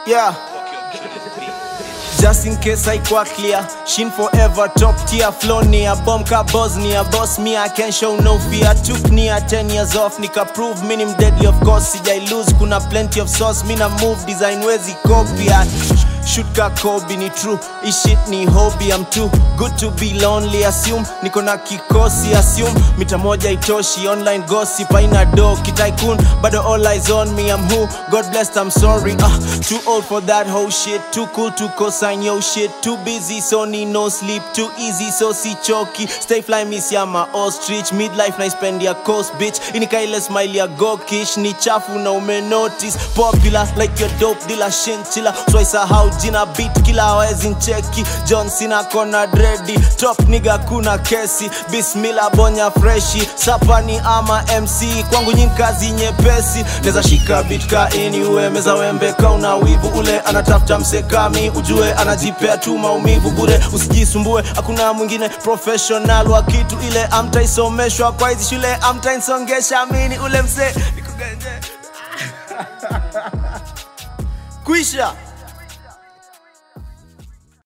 Yeah. Just in case I quite clear Shin forever top tier Flow near bomb ka Bosnia Boss me I can show no fear Took near 10 years off Nika prove minim deadly of course Sijai lose kuna plenty of sauce Mina move design wezi copy and Shoot ka Kobe ni true This shit ni hobby I'm too good to be lonely Assume niko na kikosi Assume mita moja itoshi Online gossip aina do Kitaikun bado all eyes on me I'm who God blessed I'm sorry uh, Too old for that whole shit Too cool to co-sign yo shit Too busy so need no sleep Too easy so si choki Stay fly miss ya ma ostrich Midlife na spend ya coast bitch Inika ile smile ya gokish Ni chafu na ume notice Popular like your dope dealer Shinchilla So I sahau jina beat kila hawezi ncheki John Cena kona dredi Top nigga kuna kesi Bismillah bonya freshi Sapani ama MC Kwangu nyi kazi nyepesi Neza shika beat ka anywhere Meza wembe ka una wivu Ule anatafuta msekami Ujue anajipea tu maumivu bure Usijisumbue hakuna mwingine professional wa kitu ile Amtaisomeshwa kwa hizi shule Amtainsongesha mini ule mse Nikugenje Kuisha